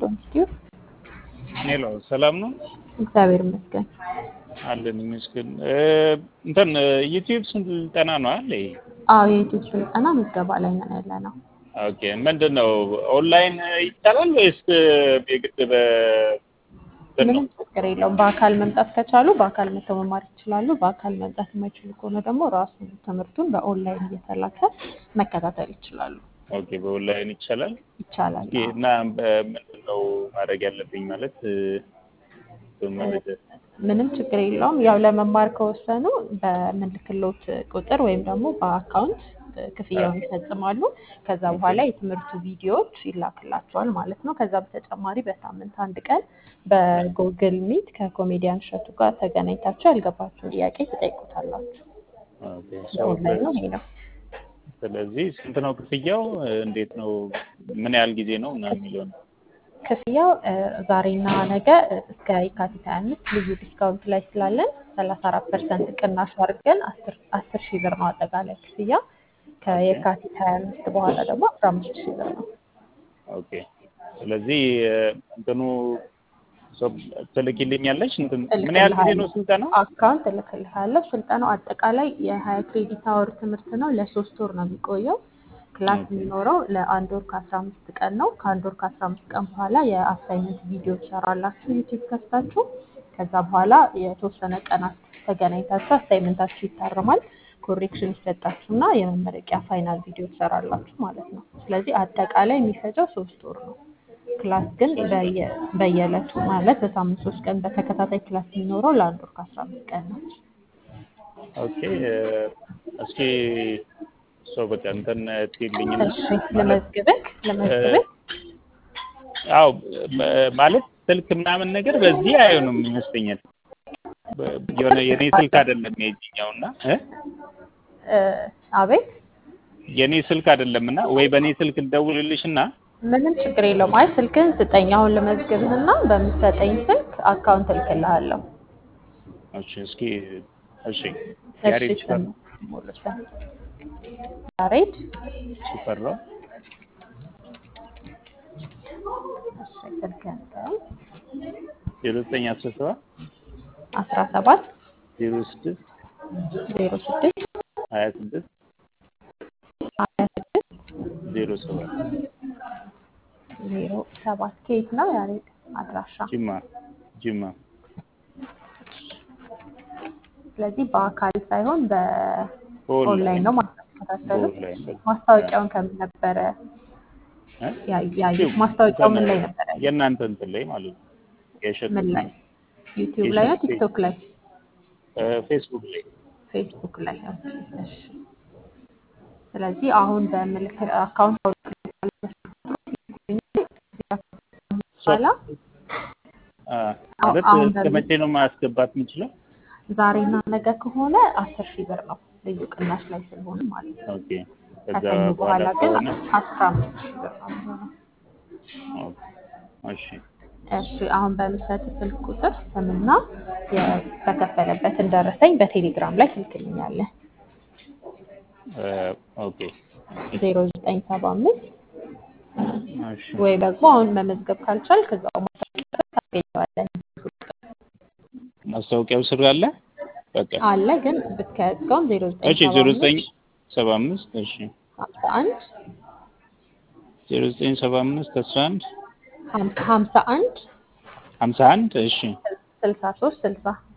ኢንስቲትዩት። ሄሎ ሰላም ነው እግዚአብሔር ይመስገን። አለን ይመስገን። እንትን ዩቲዩብ ስልጠና ነው አለ። አዎ የዩቲዩብ ስልጠና ምዝገባ ላይ ነን ያለ ነው። ኦኬ ምንድን ነው ኦንላይን ይቻላል ወይስ የግድ በ ምንም ችግር የለውም። በአካል መምጣት ከቻሉ በአካል መተው መማር ይችላሉ። በአካል መምጣት የማይችሉ ከሆነ ደግሞ ራሱ ትምህርቱን በኦንላይን እየተላከ መከታተል ይችላሉ። ኦኬ በኦንላይን ይቻላል ይቻላል። ኦኬ እና ምንድን ነው ማድረግ ያለብኝ ማለት መረጃ ምንም ችግር የለውም። ያው ለመማር ከወሰኑ በምልክሎት ቁጥር ወይም ደግሞ በአካውንት ክፍያውን ይፈጽማሉ። ከዛ በኋላ የትምህርቱ ቪዲዮዎች ይላክላቸዋል ማለት ነው። ከዛ በተጨማሪ በሳምንት አንድ ቀን በጉግል ሚት ከኮሜዲያን እሸቱ ጋር ተገናኝታችሁ ያልገባችሁን ጥያቄ ትጠይቁታላችሁ። ኦንላይን ነው ይሄ ነው። ስለዚህ ስንት ነው ክፍያው? እንዴት ነው? ምን ያህል ጊዜ ነው እና የሚለው ነው። ክፍያው ዛሬና ነገ እስከ የካቲት 25 ልዩ ዲስካውንት ላይ ስላለን 34 ፐርሰንት ቅናሽ አድርገን አስር ሺህ ብር ነው አጠቃላይ ክፍያ። ከየካቲት 25 በኋላ ደግሞ 15 ሺህ ብር ነው። ኦኬ ስለዚህ እንትኑ ትልኪልኛለች። ምን ያህል ጊዜ ነው ስልጠናው? አካውንት እልክልሃለሁ። ስልጠናው አጠቃላይ የሀያ ክሬዲት አወር ትምህርት ነው። ለሶስት ወር ነው የሚቆየው። ክላስ የሚኖረው ለአንድ ወር ከአስራ አምስት ቀን ነው። ከአንድ ወር ከአስራ አምስት ቀን በኋላ የአሳይመንት ቪዲዮ ትሰራላችሁ ዩቲዩብ ከፍታችሁ። ከዛ በኋላ የተወሰነ ቀናት ተገናኝታችሁ አሳይመንታችሁ ይታረማል። ኮሬክሽን ይሰጣችሁና የመመረቂያ ፋይናል ቪዲዮ ትሰራላችሁ ማለት ነው። ስለዚህ አጠቃላይ የሚፈጀው ሶስት ወር ነው። ክላስ ግን በየዕለቱ ማለት በሳምንት ሶስት ቀን በተከታታይ ክላስ የሚኖረው ለአንድ ወር ከአስራ አምስት ቀን ነው። ኦኬ እስኪ ሰው በቃ እንትን ትይልኝ እሺ ለመዝግበክ ለመዝግበክ አዎ ማለት ስልክ ምናምን ነገር በዚህ አይሆንም ይመስለኛል። የሆነ የኔ ስልክ አይደለም የዚህኛው እና አቤት የኔ ስልክ አይደለም እና ወይ በእኔ ስልክ ልደውልልሽ እና ምንም ችግር የለውም። አይ ስልክህን ስጠኝ አሁን ልመዝግብህና በምትሰጠኝ ስልክ አካውንት እልክልሃለሁ። እሺ እስኪ እሺ እሺ ያሬድ ስም ሙሉ ስም ያሬድ ሽፈራው እሺ ስልክህን ስጠኝ ዜሮ ዘጠኝ አስራ ሰባት አስራ ሰባት ዜሮ ስድስት ዜሮ ስድስት ሀያ ስድስት ሀያ ስድስት ዜሮ ሰባት ዜሮ ሰባት ከየት ነው ያሬድ አድራሻ? ጅማ ጅማ ስለዚህ በአካል ሳይሆን በኦንላይን ነው ማስተካከሉት። በኦንላይን በቃ። ማስታወቂያውን ከምን ነበረ እ? ያ- ያዩት? ማስታወቂያው ምን ላይ ነበረ? የእናንተ እንትን ላይ ማለት ነው የእሸቱ ምን ላይ? ዩቲዩብ ላይ ነው? የእሸቱ ቲክቶክ ላይ? እ፣ ፌስቡክ ላይ ፌስቡክ ላይ? ኦኬ፣ እሺ። ስለዚህ አሁን በምልክ አካውንት በኋላ አ፣ ማለት አሁን እስከ በምን- መቼ ነው ማስገባት የምችለው? ዛሬና ነገ ከሆነ አስር ሺህ ብር ነው ልዩ ቅናሽ ላይ ስለሆነ ማለት ነው። ኦኬ ከዛ ከሰኞ በኋላ በኋላ ግን ከሆነ አስራ አምስት ሺህ ብር ነው የሚሆነው። ኦኬ፣ እሺ እሺ አሁን በምሰጥ ስልክ ቁጥር ስምና የተከፈለበትን ደረሰኝ በቴሌግራም ላይ ትልክልኛለህ። እ፣ ኦኬ ዜሮ ዘጠኝ ሰባ አምስት እሺ ወይ ደግሞ አሁን መመዝገብ ካልቻል ከዛው ማስታወቂያ ታገኘዋለህ ማስታወቂያው ስር አለ። በቃ አለ ግን ብትከያዝከውም ዜሮ ዘጠኝ እሺ ዜሮ ዘጠኝ ሰባ አምስት እሺ ሀምሳ አንድ ዜሮ ዘጠኝ ሰባ አምስት አስራ አንድ ሀምሳ አንድ ሀምሳ አንድ እሺ ስልሳ ሶስት ስልሳ